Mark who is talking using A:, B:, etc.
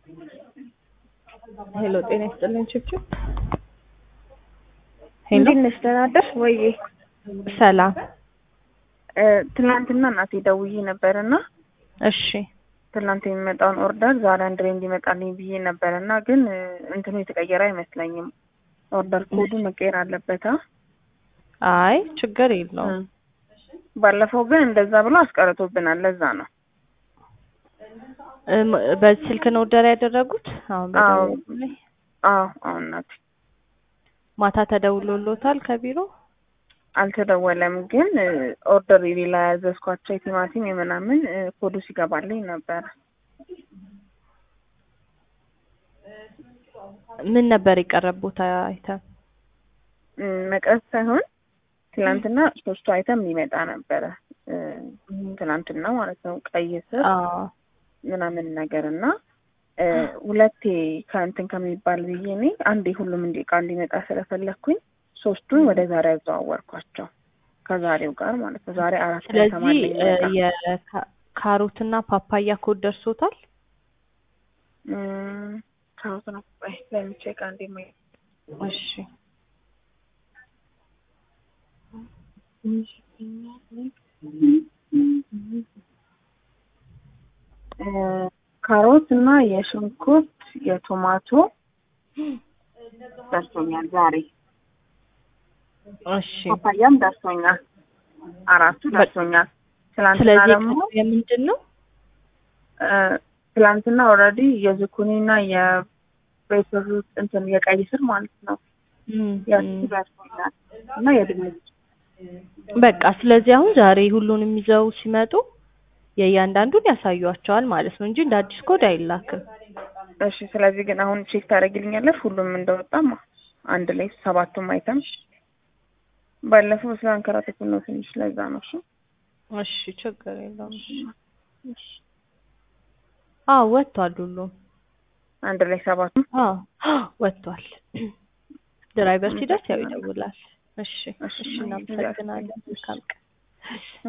A: ሄሎ ጤና ይስጥልኝ ችብችብ ሄሎ
B: እንዴት ነሽ? ደህና አደርሽ ወይ?
A: ሰላም
B: ትናንትና እናቴ ደውዬ ነበር እና
A: እሺ
B: ትናንት የሚመጣውን ኦርደር ዛሬ አንድ ላይ እንዲመጣልኝ ብዬ ነበር እና ግን እንትኑ የተቀየረ አይመስለኝም። ኦርደር ኮዱ መቀየር አለበት። አ?
A: አይ ችግር የለውም
B: ባለፈው ግን እንደዛ ብሎ አስቀርቶብናል። ለዛ ነው
A: እም፣ በዚህ ስልክ ነው ኦርደር ያደረጉት? አሁን
B: አዎ
A: በደወሉልኝ።
B: አዎ አዎ እናቴ
A: ማታ ተደውሎሎታል ከቢሮ?
B: አልተደወለም፣ ግን ኦርደር የሌላ ያዘዝኳቸው የቲማቲም የምናምን ኮዱ ሲገባልኝ ነበረ።
A: ምን ነበር የቀረቡት አይተም?
B: እም፣ መቅረት ሳይሆን ትናንትና ሶስቱ አይተም ሊመጣ ነበረ እ፣ ትናንትና ማለት ነው ቀይ ስር
A: አዎ
B: ምናምን ነገር እና እ፣ ሁለቴ ከእንትን ከሚባል ብዬ እኔ አንዴ ሁሉም እንዲ እቃ እንዲመጣ ስለፈለግኩኝ ሶስቱን ወደ ዛሬ አዘዋወርኳቸው ከዛሬው ጋር ማለት ነው። ዛሬ አራት ላይ
A: ስለዚህ
B: ተማለኝ
A: እ፣
B: መጣ።
A: የካሮትና ፓፓያ ኮድ ደርሶታል?
B: እም፣ ካሮት ነው ቆይ ለሚቼክ አንዴ ማ
A: እሺ
B: እ፣ ካሮት እና የሽንኩርት የቶማቶ ደርሶኛል ዛሬ።
A: እሺ
B: ፓፓያም ደርሶኛል። አራቱ ደርሶኛል። ትላንትና
A: ስለዚህ
B: ደግሞ
A: የምንድን ነው?
B: እ፣ ትላንትና ኦልሬዲ የዝኩኒ እና የቤትሩት እንትን የቀይ ስር ማለት ነው
A: እም፣
B: ያሱ
A: እም።
B: ደርሶኛል እና የድንች
A: በቃ ስለዚህ አሁን ዛሬ ሁሉንም ይዘው ሲመጡ የእያንዳንዱን ያሳዩዋቸዋል ማለት ነው እንጂ እንደ አዲስ ኮድ አይላክም።
B: እሺ። ስለዚህ ግን አሁን ቼክ ታደርጊልኛለሽ ሁሉም እንደወጣማ አንድ ላይ ሰባቱም አይተም ባለፈው ስላንከራተቱ ነው ትንሽ ለዛ ነው። እሺ
A: እሺ ችግር የለውም። እሺ አዎ ወጥቷል ሁሉም።
B: አንድ ላይ ሰባቱም
A: አዎ ወጥቷል። ድራይቨር ሲደርስ ያው ይደውላል። እሺ እሺ እናመሰግናለን። መልካም ቀን።